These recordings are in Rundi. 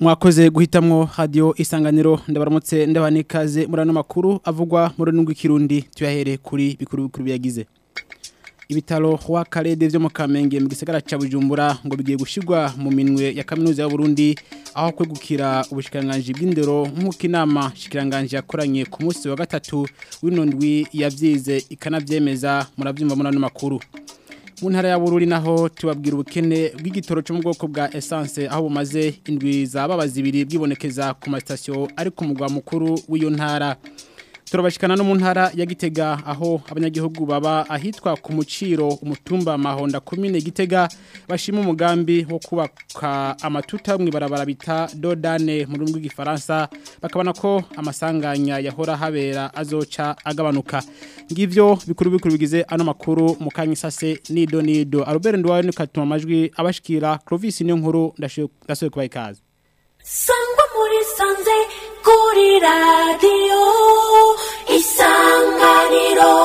mwakoze guhitamwo radio isanganiro ndabaramutse ndabanikaze muri ano makuru avugwa muri nungwi kirundi tuyahere kuri bikuru bikuru byagize ibitaro wa karede vyo mu Kamenge mu gisagara ca Bujumbura ngo bigiye gushirwa mu minwe ya kaminuza ya Burundi aho kwegukira ubushikiranganje bw'indero nk'uko inama shikiranganje yakoranye ku munsi wa gatatu w'inondwi yavyize ikanavyemeza muravyumva muri ano makuru mu ntara ya Bururi naho tubabwira ubukene bw'igitoro cyo mu bwoko bwa essence aho bumaze indwi zababaza ibiri bwibonekeza ku mastation ari ku mugwa mukuru w'iyo ntara turabashikana no mu ntara ya Gitega aho abanyagihugu baba ahitwa ku muciro umutumba mahonda komine Gitega bashima umugambi wo kubaka amatuta mu ibarabara bita Dodane mu rurimi rw'igifaransa bakabona ko amasanganya yahora habera azoca agabanuka ngivyo bikuru bikuru bigize ano makuru mu kanyisase nido nido Albert Ndwaye ni katuma amajwi abashikira Clovis niyo nkuru ndashoye kubaye kazi sangwa muri sanze kuri radiyo isanganiro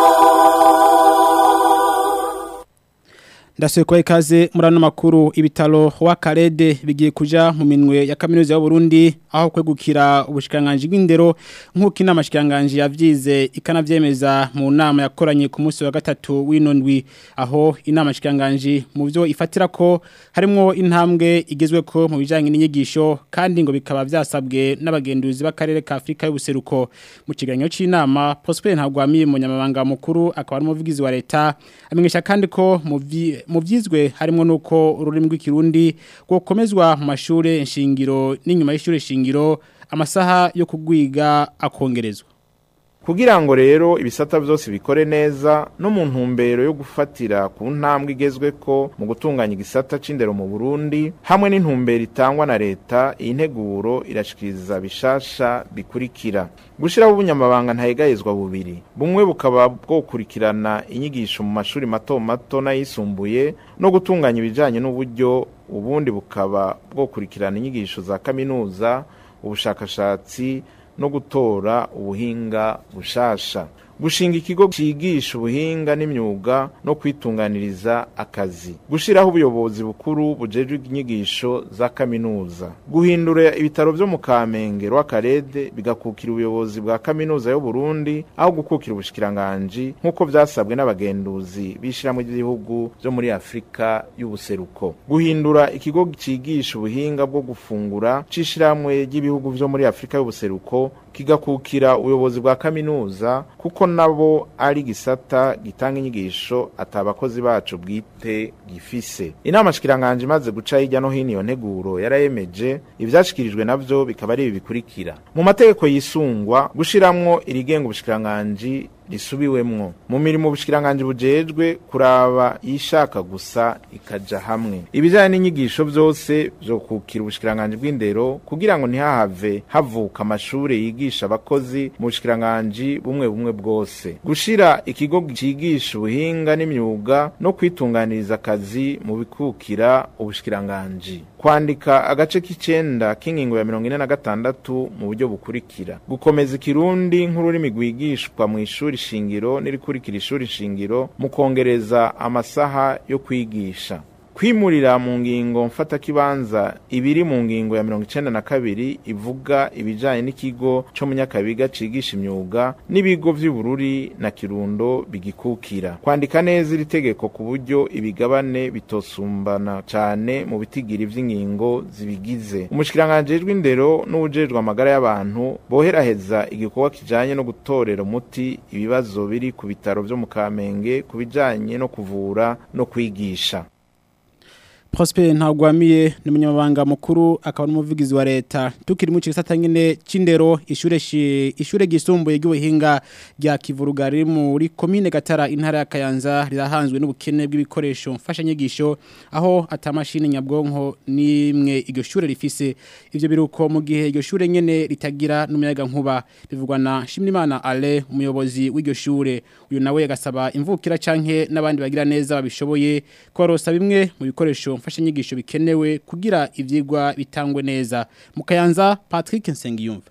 Ndasuye kwa ikaze muri ano makuru ibitaro wa Karede bigiye kuja mu minwe ya kaminuza y'u Burundi aho kwegukira ubushikanganje bw'indero nk'uko inama shikanganje yavyize ikanavyemeza mu nama yakoranye ku munsi wa gatatu w'inondwi aho inama shikanganje mu byo ifatira ko harimo intambwe igezwe ko mu bijanye n'inyigisho kandi ngo bikaba vyasabwe n'abagenduzi b'akarere ka Afrika y'ubuseruko mu kiganiro c'inama Prosper ntagwamiye mu nyamabanga mukuru akaba ari umuvugizi wa leta amenyesha kandi ko mu mu byizwe harimo nuko ururimi rw'ikirundi gukomezwa mu mashure nshingiro n'inyuma y'ishure shingiro amasaha yo kugwiga akongerezwa kugira ngo rero ibisata byose bikore neza no mu ntumbero yo gufatira ku ntambwe igezwe ko mu gutunganya igisata c'indero mu Burundi hamwe n'intumbero itangwa na leta iyi nteguro irashikiriza bishasha bikurikira gushiraho ubunyamabanga ntayegayezwa bubiri bumwe bukaba bwokurikirana inyigisho mu mashuri mato mato n'ayisumbuye no gutunganya ibijanye n'uburyo ubundi bukaba bwokurikirana inyigisho za kaminuza ubushakashatsi no gutora ubuhinga bushasha gushinga ikigo cigisha ubuhinga n'imyuga no kwitunganiriza akazi gushiraho ubuyobozi bukuru bujejwe inyigisho za kaminuza guhindura ibitaro vyo mu Kamenge rw'akarede bigakukira ubuyobozi bwa kaminuza yo Burundi aho gukukira ubushikiranganje nk'uko vyasabwe n'abagenduzi bishiramo igihugu vyo muri Afrika y'ubuseruko guhindura ikigo cigisha ubuhinga bwo gufungura cishiramwe ry'ibihugu vyo muri Afrika y'ubuseruko kigakukira ubuyobozi bwa kaminuza kuko nabo ari gisata gitanga inyigisho atabakozi bacu bwite gifise inama shikiranganje imaze guca hirya no hino iyo nteguro yarayemeje ivyashikirijwe navyo bikaba ari ibi bikurikira mu mategeko yisungwa gushiramwo irigenga ubushikiranganje risubiwemwo mu mirimo ubushikiranganje bujejwe kuraba yishaka gusa ikaja hamwe ibijanye n'inyigisho vyose vyo kukira ubushikiranganje bw'indero kugira ngo ntihahave havuka amashure yigisha abakozi mu bushikiranganje bumwe bumwe bwose gushira ikigo cigisha ubuhinga n'imyuga no kwitunganiriza akazi mu bikukira ubushikiranganje kwandika agace k'icenda k'ingingo ya mirongo ine na gatandatu mu buryo bukurikira gukomeza ikirundi nk'ururimi rwigishwa mu ishuri shingiro n'irikurikira ishuri shingiro mu kongereza amasaha yo kwigisha kwimurira mu ngingo mfatakibanza ibiri mu ngingo ya mirongo icenda na kabiri ivuga ibijanye n'ikigo co munyakabiga cigisha imyuga n'ibigo vy'ubururi na kirundo bigikukira kwandika neza iri tegeko ku buryo ibigabane bitosumbana cane mu bitigiri vy'ingingo zibigize umushikiranganje w'indero n'ubujejwe amagara y'abantu boheraheza igikorwa kijanye no gutorera umuti ibibazo biri ku bitaro vyo mu Kamenge ku bijanye no kuvura no kwigisha Prosper ntagwamiye ni umunyamabanga mukuru akaba n'umuvugizi wa leta tukiri mu gisata nyine c'indero ishure ishure gisumbuye ry'ubuhinga rya Kivuruga riri muri commune Gatara intara ya Kayanza rirahanzwe n'ubukene bw'ibikoresho mfasha nyigisho aho atamashini nyabwonko nimwe iryo shure rifise ivyo biruko mu gihe iryo shure nyene ritagira n'umuyaga nkuba bivugwa na Shimimana Ale umuyobozi w'iryo shure uyu nawe yagasaba imvukira canke n'abandi bagira neza babishoboye korosa bimwe mu bikoresho mfashanyigisho bikenewe kugira ivyigwa bitangwe neza mukayanza Patrick Nsengiyumva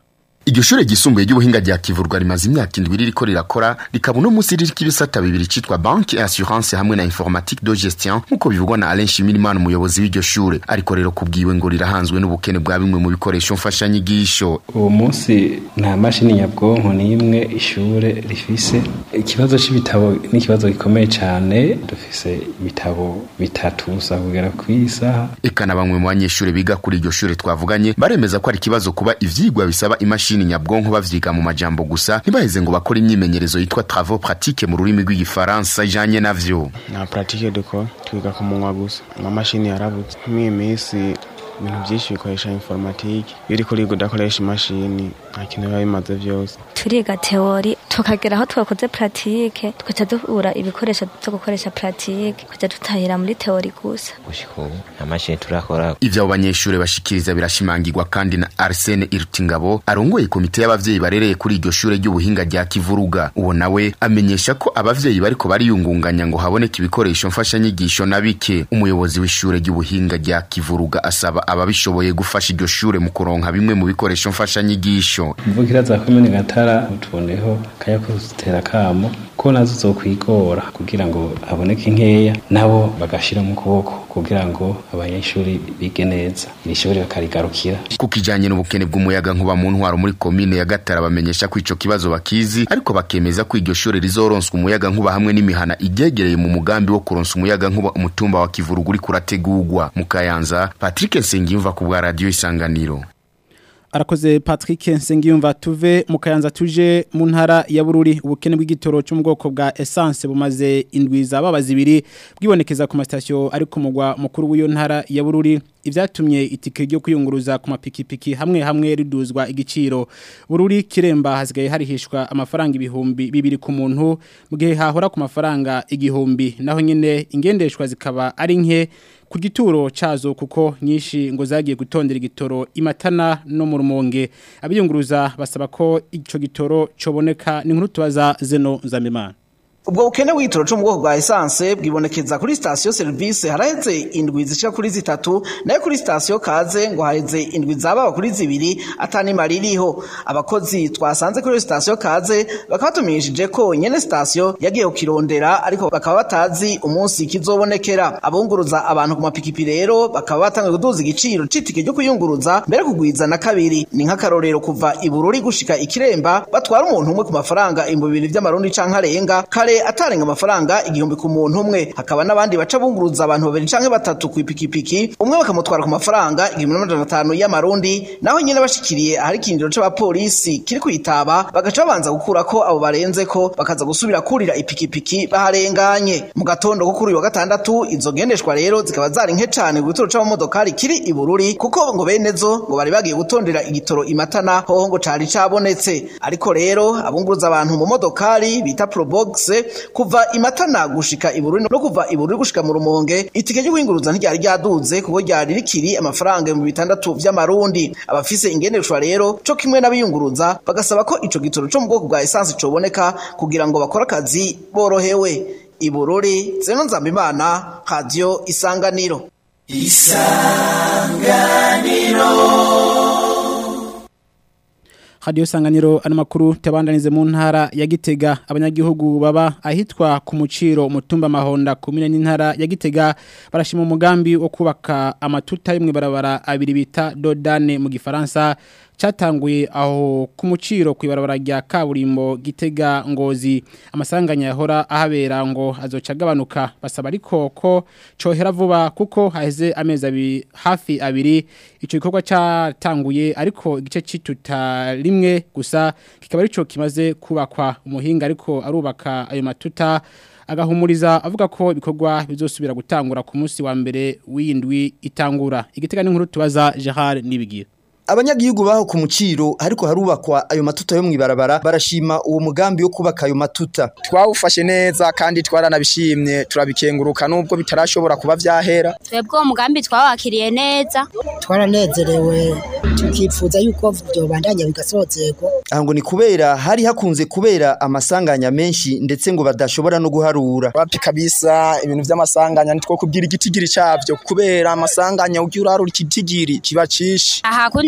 iryo shure ryisumbuye ry'ubuhinga rya kivurwa rimaze imyaka indwi ririko rirakora rikaba uno munsi ririko ibisata bibiri citwa banki assurance hamwe na informatique de gestion nk'uko bivugwa na Alain Shimirimana umuyobozi w'iryo shure ariko rero kubwiwe ngo rirahanzwe n'ubukene bwa bimwe mu bikoresho mfashanyigisho uwo munsi nta mashini nyabwonko n'imwe ishure rifise ikibazo c'ibitabo ni ikibazo gikomeye cane dufise ibitabo bitatu gusa kugera kw'isaha eka na bamwe mu banyeshure biga kuri iryo shure twavuganye baremeza ko ari ikibazo kuba ivyigwa bisaba imashini nyabwonko bavyiga mu majambo gusa ntibaheze ngo bakore imyimenyerezo yitwa travaux pratiques mu rurimi rw'igifaransa ijanye navyo nta pratique dukora twiga ku munwa gusa amamashini yarabuze nk'iyi minsi ibintu byinshi bikoresha informatike iyo uriko uriga udakoresha imashini nta kintu biba bimaze byose turiga teori tukagera aho twakoze pratique tugaca duhura ibikoresho byo gukoresha pratique tugaca dutahira muri teori gusa gushika ubu nta mashini turakora ivyo abo banyeshure bashikiriza birashimangirwa kandi na Arsene Irutingabo arongoye komite y'abavyeyi barereye kuri iryo shure ry'ubuhinga rya Kivuruga uwo nawe amenyesha ko abavyeyi bariko bariyungunganya ngo haboneke ibikoresho mfashanyigisho na bike umuyobozi w'ishure ry'ubuhinga rya Kivuruga asaba ababishoboye gufasha iryo shure mu kuronka bimwe mu bikoresho mfashanyigisho imvukira za komine gatara utuboneho kaya kuzitera kamo ko nazo zokwigora kugira ngo haboneke nkeya nabo bagashira mu kuboko kugira ngo abanyeshuri bige neza iri shuri bakarigarukira ku kijanye n'ubukene bw'umuyaga nkuba mu ntwaro muri komine ya Gatara bamenyesha ko ico kibazo bakizi ariko bakemeza ko iryo shure rizoronswa umuyaga nkuba hamwe n'imihana iryegereye mu mugambi wo kuronsa umuyaga nkuba umutumba wa Kivuruga uri kurategurwa mu Kayanza Patrick Nsengiyumva ku bwa radio Isanganiro arakoze Patrick Nsengiyumva tuve mu Kayanza tuje mu ntara ya Bururi ubukene bw'igitoro cyo mu bwoko bwa essence bumaze indwi zababaza ibiri bwibonekeza ku mastation ari ku mugwa mukuru w'iyo ntara ya Bururi ivyatumye itike ryo kuyunguruza ku mapikipiki hamwe hamwe riduzwa igiciro Bururi kiremba hasigaye harihishwa amafaranga ibihumbi bibiri ku muntu mu gihe hahora ku mafaranga igihumbi naho nyene ingendeshwa zikaba ari nke ku gituro cazo kuko nyinshi ngo zagiye gutondera igitoro imatana no mu rumonge abiyunguruza basaba ko ico gitoro coboneka ni nkuru tubaza zeno zamimana ubwo bukene w'igitoro cyo mu bwoko bwa esanse bwibonekeza kuri sitasiyo serivisi haraheze indwi zishika kuri zitatu nayo kuri sitasiyo kaze ngo haheze indwi zababa kuri zibiri atanima ririho abakozi twasanze kuri sitasiyo kaze bakaba batumishije ko nyene sitasiyo yagiye kukirondera ariko bakaba batazi umunsi kizobonekera abunguruza abantu ku mapikipi rero bakaba batangiye kuduza igiciro c'itike ryo kuyunguruza mbere kugwiza na kabiri ni nk'akarorero kuva ibururi gushika ikiremba batwara umuntu umwe ku mafaranga ibihumbi bibiri vy'amarundi canke arenga kare atarenga amafaranga igihumbi ku muntu umwe hakaba n'abandi baca bunguruza abantu babiri canke batatu ku ipikipiki umwe bakamutwara ku mafaranga igihumbi n'amajana atanu y'amarundi naho nyene bashikiriye ahari ikindiro c'abapolisi kiri kwitaba bagaca babanza gukurako abo barenze ko bakaza gusubira kurira ipikipiki baharenganye mu gatondo ko kuri uyu wa gatandatu izo ngendeshwa rero zikaba zari nke cane ku gitoro c'abamodokari kiri ibururi kuko ngo bene zo ngo bari bagiye gutondera igitoro imatana hoho ngo cari cabonetse ariko rero abunguruza abantu mu modokari bita probox kuva imatana gushika ibururi no kuva ibururi gushika mu rumonge itike ryo kwinguruza ntiryari ryaduze kuko ryari rikiri amafaranga mu bitandatu vy'amarundi abafise ingendeshwa rero co kimwe n'abiyunguruza bagasaba ko ico gitoro co mu bwoko bwa essence coboneka kugira ngo bakore akazi borohewe ibururi zeno nzambimana radio isanganiro Radio Sanganiro ano makuru tabandanize mu ntara ya Gitega abanyagihugu baba ahitwa ku muciro mutumba mahonda kumine n'intara ya Gitega barashima umugambi wo kubaka amatuta y'imwe barabara abiri bita Dodane mu gifaransa cyatanguye aho ku muciro kwibarabara rya kaburimbo Gitega ngozi amasanganya yahora ahabera ngo azoca agabanuka basaba ariko ko cohera vuba kuko haheze amezi abiri hafi abiri ico gikorwa cyatanguye ariko igice cituta rimwe gusa kikaba arico kimaze kubakwa umuhinga ariko arubaka ayo matuta agahumuriza avuga ko ibikorwa bizosubira gutangura ku munsi wa mbere w'indwi itangura igitega n'inkuru tubaza Gerard nibigira abanyagihugu baho ku muciro ariko harubakwa ayo matuta yo mwibarabara barashima uwo mugambi wo kubaka ayo matuta twawufashe neza kandi twaranabishimye turabikenguruka nubwo bitarashobora kuba vyahera twebwe uwo mugambi twawakiriye neza twaranezerewe tukifuza yuko vyobandanya bigasozerwa aha ngo ni kubera hari hakunze kubera amasanganya menshi ndetse ngo badashobora no guharura wapi kabisa ibintu vy'amasanganya nitwo kubwira igitigiri cavyo kubera amasanganya ugira urarura ikitigiri kiba cishi aha kundi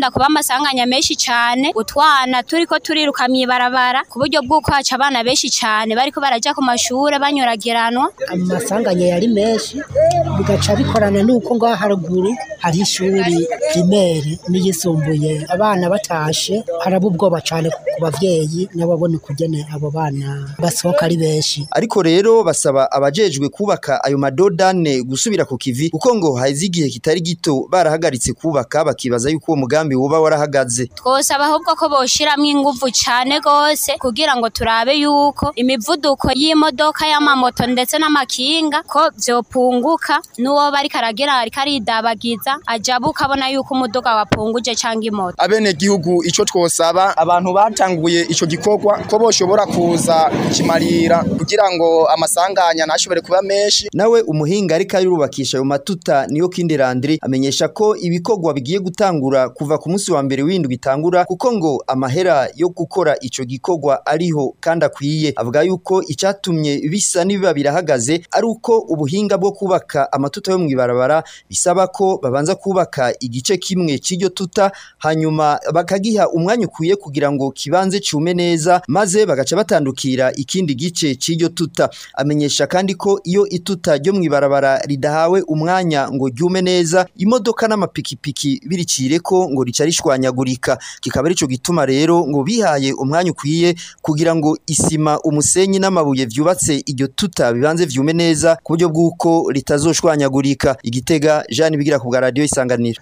harakunda kuba amasanganya menshi cyane utwana turiko turiruka mw'ibarabara ku buryo bw'uko haca abana benshi cyane bariko baraja ku mashure banyuragiranwa amasanganya yari menshi bigaca bikorana n'uko ngaho haruguru hari ishuri primere n'iyisumbuye abana batashe haraba ubwoba cyane ku bavyeyi n'ababona ukugene abo bana basohoka ari benshi ariko rero basaba abajejwe kubaka ayo madodane gusubira ku kivi kuko ngo haize igihe kitari gito barahagaritse kubaka bakibaza yuko uwo mugambi woba warahagaze twosaba ahubwo ko boshiramwo inguvu cyane gose kugira ngo turabe yuko imivuduko y'imodoka y'amamoto ndetse n'amakinga ko vyopunguka n'uwo bariko aragera ariko aridabagiza ajabuka abona yuko umuduga wapunguje canke imoto abene gihugu ico twosaba abantu batanguye ico gikorwa ko boshobora kuza kimarira kugira ngo amasanganya ntashobore kuba menshi nawe umuhinga ariko ayurubakisha ayo matuta niyo kindi Landry amenyesha ko ibikorwa bigiye gutangura kuva ku munsi wa mbere w'indwi itangura kuko ngo amahera yo gukora ico gikorwa ariho kandi akwiye avuga yuko icatumye bisa n'ibiba birahagaze ari uko ubuhinga bwo kubaka amatuta yo mw'ibarabara bisaba ko babanza kubaka igice kimwe c'iryo tuta hanyuma bakagiha umwanya ukwiye kugira ngo kibanze cume neza maze bagaca batandukira ikindi gice c'iryo tuta amenyesha kandi ko iyo ituta ryo mw'ibarabara ridahawe umwanya ngo ryume neza imodoka n'amapikipiki biricire ko ngo rica rishwanyagurika kikaba arico gituma rero ngo bihaye umwanya ukwiye kugira ngo isima umusenyi n'amabuye vyubatse iryo tuta bibanze vyume neza ku buryo bw'uko ritazoshwanyagurika igitega Jean bigira ku bwa radio isanganira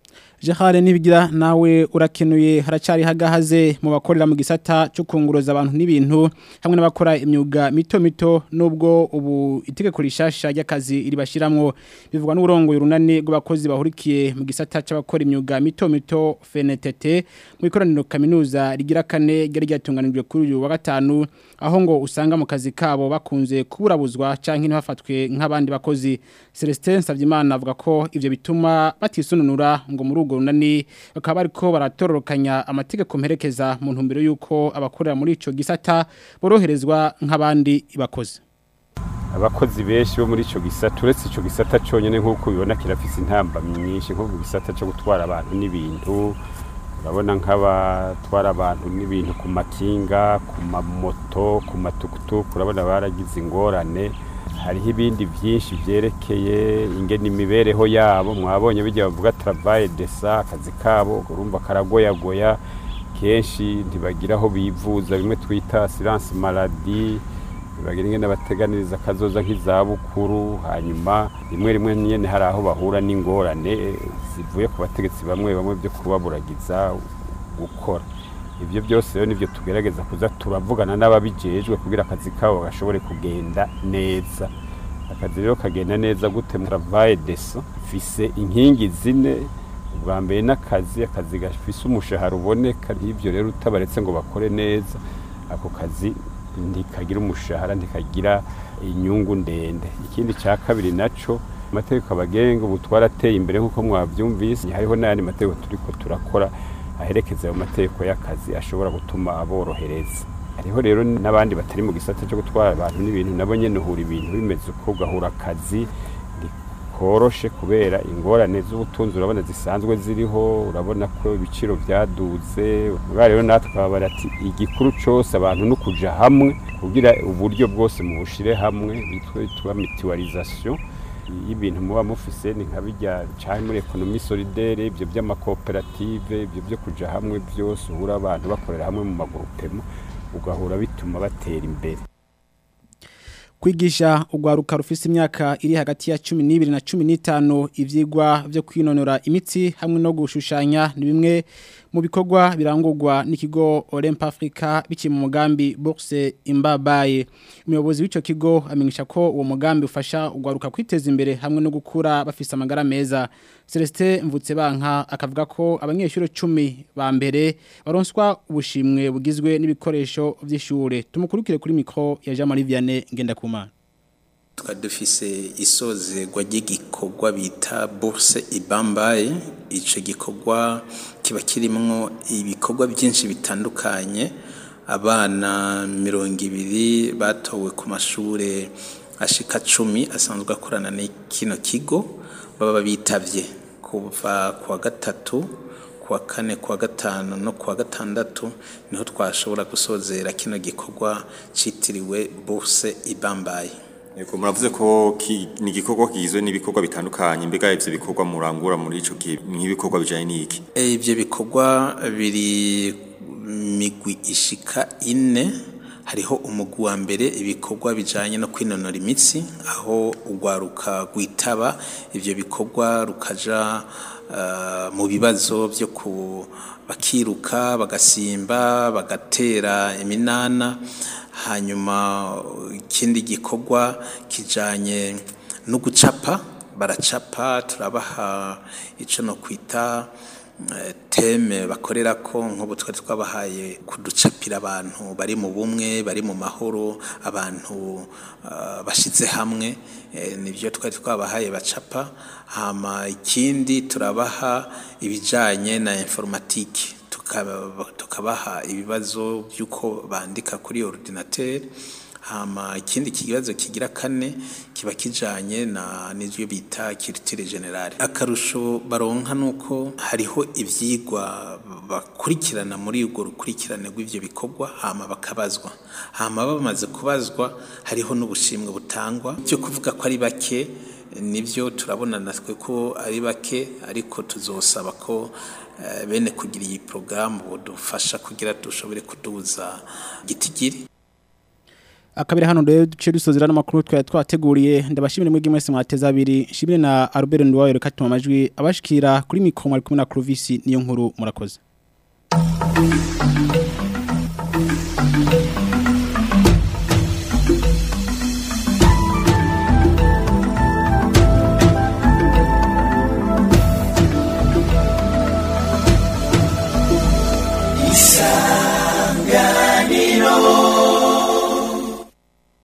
Jahare nibigira nawe urakenuye haracari hagahaze mu bakorera mu gisata cyo kunguruza abantu n'ibintu hamwe n'abakora imyuga mito mito nubwo ubu itegeko rishasha ry'akazi ribashiramwo bivugwa n'urongo y'urunani rw'abakozi bahurikiye mu gisata c'abakora imyuga mito mito FNTT mu ikoraniro kaminuza rigira kane ryari ryatunganijwe kuri uyu wa gatanu aho ngo usanga mu kazi kabo bakunze kuburabuzwa canke ntibafatwe nk'abandi bakozi Celestin Savyimana avuga ko ivyo bituma batisununura ngo muri urwo runani bakaba bariko baratororokanya amategeko mperekeza mu ntumbero y'uko abakorera muri ico gisata boroherezwa nk'abandi bakozi abakozi benshi bo muri ico gisata uretse ico gisata conyene nk'uko bibona kirafise intamba nyinshi nko mu gisata cyo gutwara abantu n'ibintu urabona nk'abatwara abantu n'ibintu ku makinga ku mamoto ku matukutuku urabona baragize ingorane hariho ibindi byinshi byerekeye ingene imibereho yabo mwabonye bijya bavuga travail desa akazi kabo urumva karagoyagoya kenshi ntibagira aho bivuza bimwe twita assurance maladie bagira ingene bateganiriza akazoza nk'izabukuru hanyuma rimwe rimwe nyene hari aho bahura n'ingorane zivuye ku bategetsi bamwe bamwe byo kubaburagiza gukora ibyo byose rero nibyo tugerageza kuza turavugana n'ababijejwe kugira akazi kabo gashobore kugenda neza akazi rero kagenda neza gute mu travail deso fise inkingi zine ubwa mbere n'akazi akazi gafise umushahara uboneka n'ibyo rero utabaretse ngo bakore neza ako kazi ntikagira umushahara ntikagira inyungu ndende ikindi cya kabiri naco amategeko abagenga ubu twarateye imbere nk'uko mwabyumvise hariho n'ayandi mategeko turiko turakora aherekeza ayo mategeko y'akazi ashobora gutuma aborohereza hariho rero n'abandi batari mu gisata cyo gutwara abantu n'ibintu nabo nyene uhura ibintu bimeze uko ugahura akazi koroshe kubera ingorane z'ubutunzi urabona zisanzwe ziriho urabona ko ibiciro byaduze ubwa rero natwe twabara ati igikuru cyose abantu no kuja hamwe kugira uburyo bwose mubushire hamwe bitwa mutualisation y'ibintu muba mufise ni nka bijya cyane muri ekonomi solidaire ibyo by'amakoperative ibyo byo kuja hamwe byose uhura abantu bakorera hamwe mu magurupemo ugahura bituma batera imbere kwigisha urwaruka rufise imyaka iri hagati ya 12 na 15 ivyigwa byo kwinonora imitsi hamwe no gushushanya ni bimwe mu bikorwa birangurwa n'ikigo Olymp Africa biki mu mugambi Bourse Imbabaye umuyobozi w'ico kigo amenyesha ko uwo mugambi ufasha urwaruka kwiteza imbere hamwe no gukura bafise amagara meza Celestin Mvutsebanka akavuga ko abanyeshuri 10 ba mbere baronswa ubushimwe bugizwe n'ibikoresho vy'ishure tumukurikire kuri micro ya Jean Marie Vianney ngenda kumana tukaba dufise isozerwa ry'igikorwa bita bourse ibambaye icyo gikorwa kiba kirimo ibikorwa byinshi bitandukanye abana mirongo ibiri batowe ku mashuri ashika cumi asanzwe akorana n'ikino kigo baba bitabye kuva ku wa gatatu ku kuwa kane kuwa gatanu no kuwa gatandatu niho twashobora gusozera kino gikorwa citiriwe bourse ibambaye Yego muravuze ko ki- ni igikorwa kigizwe n'ibikorwa bitandukanye mbega ivyo bikorwa murangura muri ico gihe nk'ibikorwa bijanye n'iki E, ivyo bikorwa biri migwi ishika ine hariho umugwi wa mbere ibikorwa bijanye no kwinonora imitsi aho urwaruka rwitaba ivyo bikorwa rukaja uh, mu bibazo vyo ku bakiruka bagasimba bagatera iminana hanyuma ikindi gikorwa kijanye no gucapa baracapa turabaha ico no kwita eh, teme bakorera ko nk'ubu twari twabahaye kuducapira abantu bari mu bumwe bari mu mahoro abantu ah, bashize hamwe eh, nibyo twari twabahaye bacapa hama ikindi turabaha ibijanye na informatike tukaba- tukabaha ibibazo by'uko bandika kuri ordinateur hama ikindi kibazo kigira kane kiba kijanye na n'ivyo bita culture generale akarusho baronka nuko hariho ivyigwa bakurikirana muri urwo rukurikirane rw'ivyo bikorwa hama bakabazwa hama bamaze kubazwa hariho n'ubushimwe butangwa byo kuvuga ko ari bake nibyo turabona natwe ko ari bake ariko tuzosaba ko eh, bene kugira iyi porogaramu budufasha kugira dushobore kuduza gitigiri akabiri hano rero duce dusozera n'amakuru twari twateguriye ndabashimire mwebwe mwese mwateza abiri nshimire na Albert Ndwayo reka tuma amajwi abashikira kuri mikro mwari kumwe na Clovis niyo nkuru murakoze isanganiro